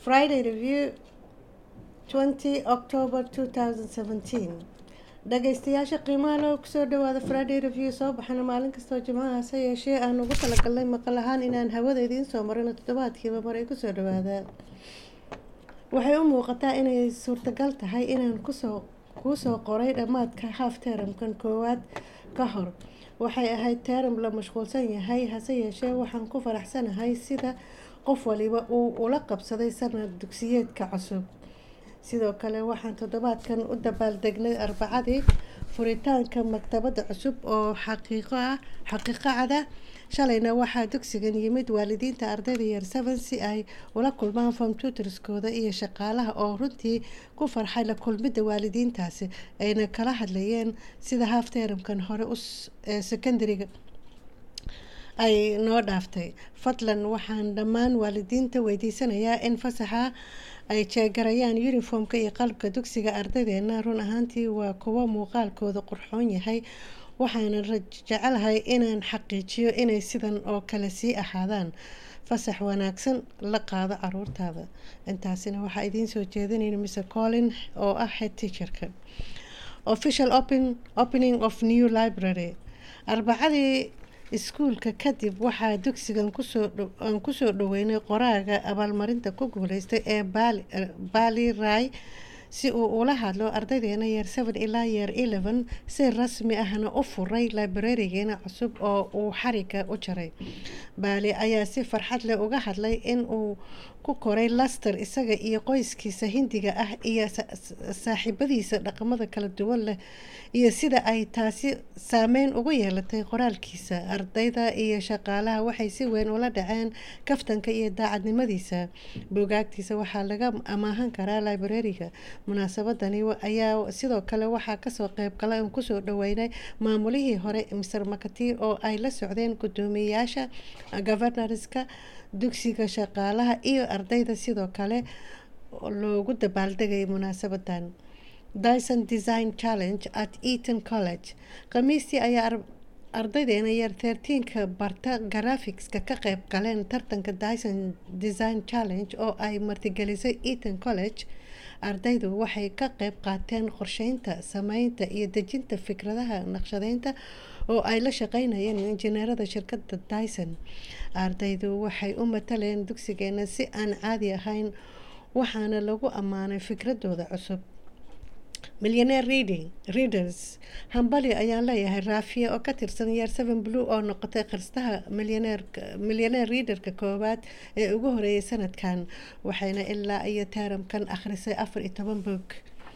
Friday Review 20 October 2017 dhagaystayaasha qiimaha loo kusoo dhawaada Friday Review soo baxana maalin kastoo jimcaha hase yeeshee aan ugu talagalnay maqal ahaan inaan hawada idiin soo marino toddobaadkiiba mar ay kusoo dhawaadaan waxay u muuqataa inay suurtagal tahay inaan kusoo kuu soo qoray dhammaadka half teramkan koowaad ka hor waxay ahayd teram la mashquulsan yahay hase yeeshee waxaan ku faraxsanahay sida qof waliba uu ula qabsaday sanad dugsiyeedka cusub sidoo kale waxaan toddobaadkan u dabaaldegnay arbacadii furitaanka maktabadda cusub oo xaqiiqo ah xaqiiqo cada shalayna waxaa dugsigan yimid waalidiinta ardayda yar seven si ay ula kulmaan form tutorskooda iyo shaqaalaha oo runtii ku farxay la kulmidda waalidiintaasi ayna kala hadlayeen sida half teramkan hore ee secondariga ay noo dhaaftay fadlan waxaan dhammaan waalidiinta weydiisanayaa in fasaxa ay jeegarayaan yuniformka iyo qalabka dugsiga ardaydeena run ahaantii waa kuwo muuqaalkooda qurxoon yahay waxaana jecelahay inaan xaqiijiyo inay sidan oo kale sii ahaadaan fasax wanaagsan la qaado caruurtaada intaasina waxaa idiin soo jeedinayna mr collin oo ah head teacherka official open, opening of new library arbacadii iskuulka kadib waxaa dugsigan aan kusoo dhaweynay qoraaga abaalmarinta ku guuleystay ee baali ray si uu ula hadlo ardaydeena yeer seven ilaa yeer eleven si rasmi ahna u furay librarigeena cusub oo uu xariga u jaray baali ayaa si farxad leh uga hadlay in uu ku koray laster isaga iyo qoyskiisa hindiga ah iyo saaxiibadiisa dhaqamada kala duwan leh iyo sida ay taasi saameyn ugu yeelatay qoraalkiisa ardayda iyo shaqaalaha waxay si weyn ula dhaceen kaftanka iyo daacadnimadiisa buugaagtiisa waxaa laga amaahan karaa librariga munaasabadani ayaa sidoo kale waxaa kasoo qeyb gala aan kusoo dhaweynay maamulihii hore mr makati oo ay la socdeen guddoomiyeyaasha governorska dugsiga shaqaalaha iyo ardayda sidoo kale loogu dabaaldegay munaasabadan dyson design challenge at eaton college khamiistii ayaa ardaydeena yar tertiinka barta graphics-ka ka qeyb galeen tartanka dyson design challenge oo ay martigelisay eaton college ardaydu waxay ka qeyb qaateen qorsheynta sameynta iyo dejinta fikradaha naqshadeynta oo ay la shaqeynayeen injineerada shirkadda dyson ardaydu waxay u mataleen dugsigeena si aan caadi ahayn waxaana lagu ammaanay fikradooda cusub millionaire reading readers hambali ayaan leeyahay raafiya oo ka tirsan yeer seven blue oo noqotay qarstaha millionaire readerka koowaad ee ugu horeeyay sanadkan waxayna ilaa iyo teramkan akhrisay afar iyo toban boog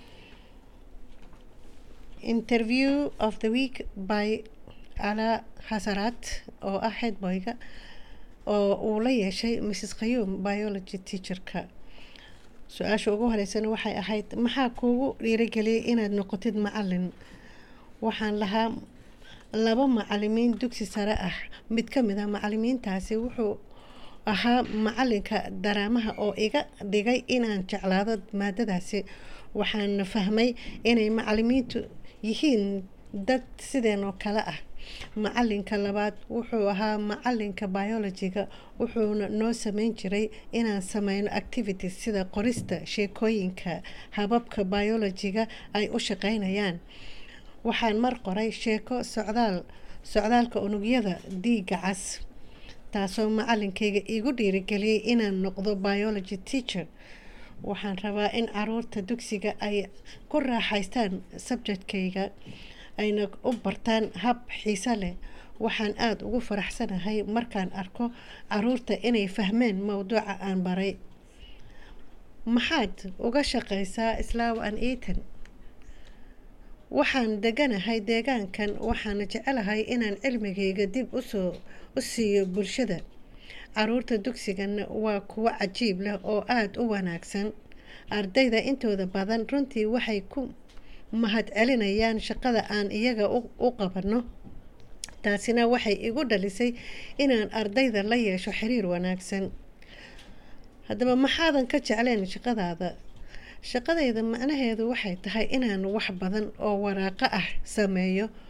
interview of the week by ala hasaraat oo ah headboyga oo uu la yeeshay mrs khayuum biology teacherka su-aasha ugu horeysana waxay ahayd maxaa kuugu dhiirageliyay inaad noqotid macalin waxaan lahaa laba macalimiin dugsi sare ah mid ka mid ah macalimiintaasi wuxuu ahaa macalinka daraamaha oo iga dhigay inaan jeclaado maadadaasi waxaan fahmay inay macalimiintu yihiin dad sideen oo kale ah macalinka labaad wuxuu ahaa macalinka biologiga wuxuuna noo sameyn jiray inaan sameyno activities sida qorista sheekooyinka hababka biologiga ay u shaqeynayaan waxaan mar qoray sheeko socdaal socdaalka unugyada dhiiga cas taasoo macalinkayga igu dhiirigeliyay inaan noqdo biology teacher waxaan rabaa in caruurta dugsiga ay ku raaxaystaan subjectkayga ayna u bartaan hab xiise leh waxaan aada ugu faraxsanahay markaan arko caruurta inay fahmeen mowduuca aan baray maxaad uga shaqeysaa islaaw an eaton waxaan deganahay deegaankan waxaana jecelahay inaan cilmigayga dib usoo u siiyo bulshada caruurta dugsigana waa kuwo cajiib leh oo aada u wanaagsan ardayda intooda badan runtii waxay ku mahad celinayaan shaqada aan iyaga u qabano taasina waxay igu dhalisay inaan ardayda la yeesho xiriir wanaagsan haddaba maxaadan ka jecleen shaqadaada shaqadayda macnaheedu waxay tahay inaan wax badan oo waraaqo ah sameeyo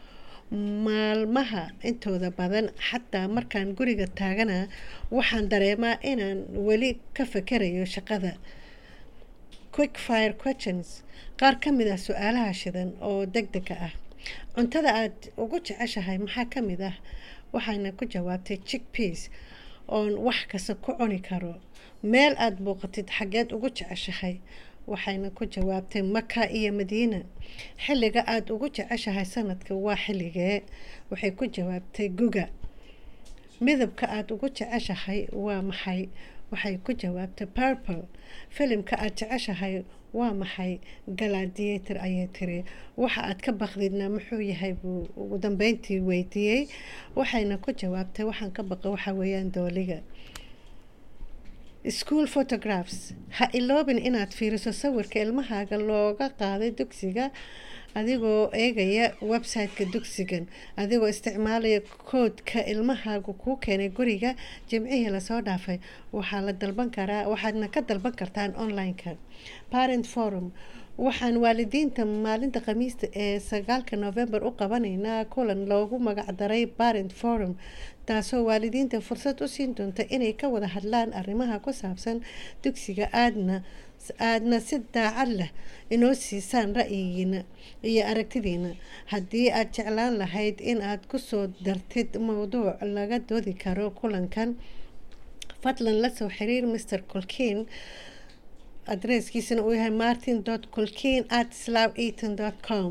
maalmaha intooda badan xataa markaan guriga taagana waxaan dareemaa inaan weli ka fakerayo shaqada quick fire questions qaar ka mid ah su-aalaha shidan oo deg dega ah cuntada aada ugu jeceshahay maxaa ka mid ah waxayna ku jawaabtay chick peas oon wax kasta ku cuni karo meel aada booqatid xaggeed ugu jeceshahay waxayna ku jawaabtay maka iyo madiina xilliga aada ugu jeceshahay sanadka waa xilligee waxay ku jawaabtay guga midabka aada ugu jeceshahay waa maxay waxay ku jawaabtay purple filimka aada jeceshahay waa maxay galadiator ayay tiri waxa aad ka baqdidna muxuu yahay buu ugu dambeyntii weydiiyey waxayna ku jawaabtay waxaan ka baqa waxa weeyaan dooliga school photographs ha iloobin inaad fiiriso sawirka ilmahaaga looga qaaday dugsiga adigoo eegaya website-ka dugsigan adigoo isticmaalaya koodka ilmahaagu kuu keenay guriga jimcihii lasoo dhaafay waxaa la dalban karaa waxaadna ka dalban kartaan online-ka parent forum waxaan waalidiinta maalinta khamiista ee sagaalka november u qabanaynaa kulan loogu magacdaray parent forum taasoo waalidiinta fursad u siin doonta inay ka wada hadlaan arrimaha ku saabsan dugsiga aadna aadna si daacad leh inoo siisaan ra'yigiina iyo aragtidiina haddii aad jeclaan lahayd in aad kusoo dartid mowduuc laga doodi karo kulankan fadlan la soo xiriir mr colkin adresskiisana uu yahay martin dot colkin at slav eaton dot com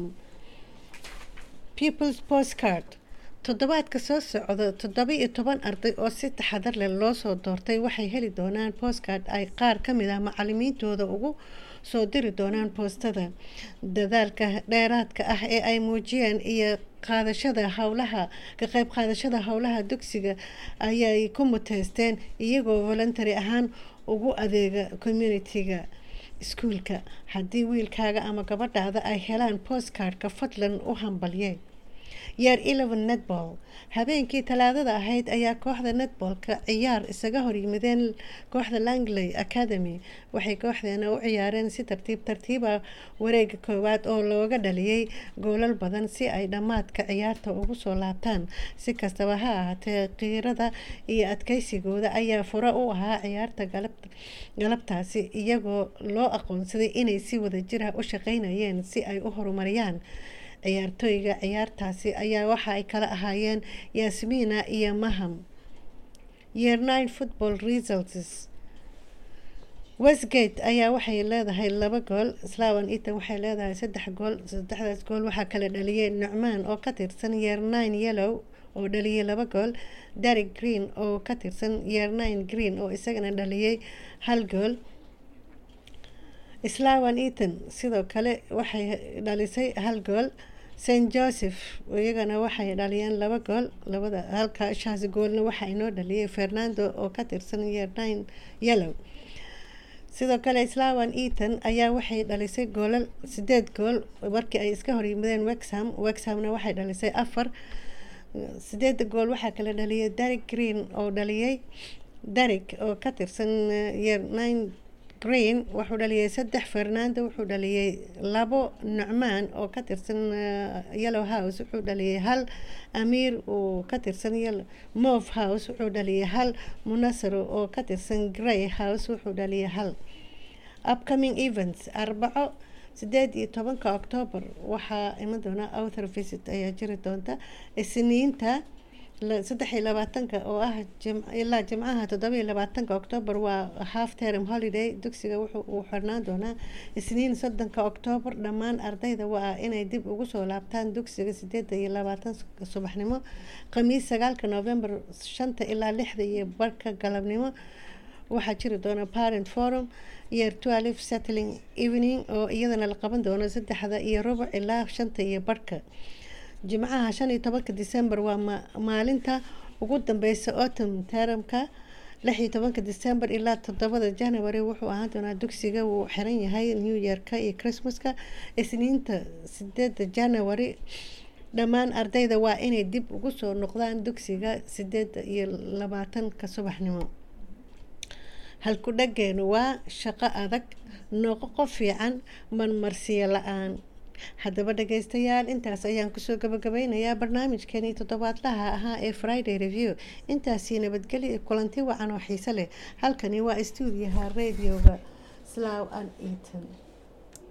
people's postcard toddobaadka soo socda toddoba iyo toban arday oo si taxadar leh loo soo doortay waxay heli doonaan postcard ay qaar ka mid ah macalimiintooda ugu soo diri doonaan boostada dadaalka dheeraadka ah ee ay muujiyeen iyo qaadashada howlaha ka qayb qaadashada howlaha dugsiga ayay ku muteysteen iyagoo voluntary ahaan ugu adeega communitiga iskuulka haddii wiilkaaga ama gabadhaada ay helaan postcardka fadlan u hambalye yeer eleven netball habeenkii talaadada ahayd ayaa kooxda netballka ciyaar isaga horyimideen kooxda langley academy waxay kooxdeena u ciyaareen si tartiib tartiiba wareega koowaad oo looga dhaliyey goolal badan si ay dhammaadka ciyaarta ugu soo laabtaan si kastaba ha ahaatee qiirada iyo adkeysigooda ayaa fura u ahaa ciyaarta galabtaasi iyagoo loo aqoonsaday inay si wadajir ah u shaqeynayeen si ay u horumariyaan ciyaartooyga ciyaartaasi ayaa waxa ay kala ahaayeen yasmiina iyo maham year nine football results westgate ayaa waxay leedahay laba gool slawan eaton waxay leedahay saddex gool saddexdaas gool waxaa kala dhaliyay nucmaan oo ka tirsan year nine yellow oo dhaliyay laba gool derek green oo ka tirsan year nine green oo isagana dhaliyay hal gool slawan eaton sidoo kale waxay dhalisay hal gool st joseph iyagana waxay dhaliyeen laba gool labada halka shaas goolna waxaa inoo dhaliyay fernando oo ka tirsan year nine yellow sidoo kale slawan eaton ayaa waxay dhalisay goolal sideed gool markii ay iska horyimadeen wexham wexhamna waxay dhalisay afar sideeda gool waxaa kala dhaliyay derek green oo dhaliyay derek oo ka tirsan year nine green wuxuu dhaliyay saddex fernando wuxuu dhaliyay labo nucmaan oo ka tirsan yellow house wuxuu dhaliyay hal amiir oo ka tirsan move house wuxuu dhaliyay hal munasaro oo ka tirsan grey house wuxuu dhaliyay hal upcoming events arbaco sideed iyo tobanka octoobar waxaa iman doona outer visit ayaa jiri doonta isniinta saddex iyo labaatanka oo ah ilaa jimcaha toddoba iyo labaatanka octoobar waa half term holiday dugsiga wuxuu xirnaan doonaa isniin soddonka octoobar dhammaan ardayda waa inay dib ugu soo laabtaan dugsiga sideeda iyo labaatan subaxnimo khamiis sagaalka november shanta ilaa lixda iyo barka galabnimo waxaa jiri doona parent forum year twelve settling evening oo iyadana la qaban doono saddexda iyo rubuc ilaa shanta iyo barhka jimcaha shan iyo tobanka december waa maalinta ugu dambeysa autumn teramka lix iyo tobanka december ilaa toddobada january wuxuu ahaan doonaa dugsiga wuu xiran yahay new yearka iyo christmaska isniinta sideeda january dhammaan ardayda waa inay dib ugu soo noqdaan dugsiga sideeda iyo labaatanka subaxnimo halku dhageenu waa shaqo adag noqo qof fiican marmarsiyo la-aan haddaba dhageystayaal intaas ayaan kusoo gabagabeynayaa barnaamijkeenii toddobaadlaha ahaa ee friday review intaasii nabadgelyo iyo kulanti wacan oo xiise leh halkani waa stuudiyaha radioga slow and eaton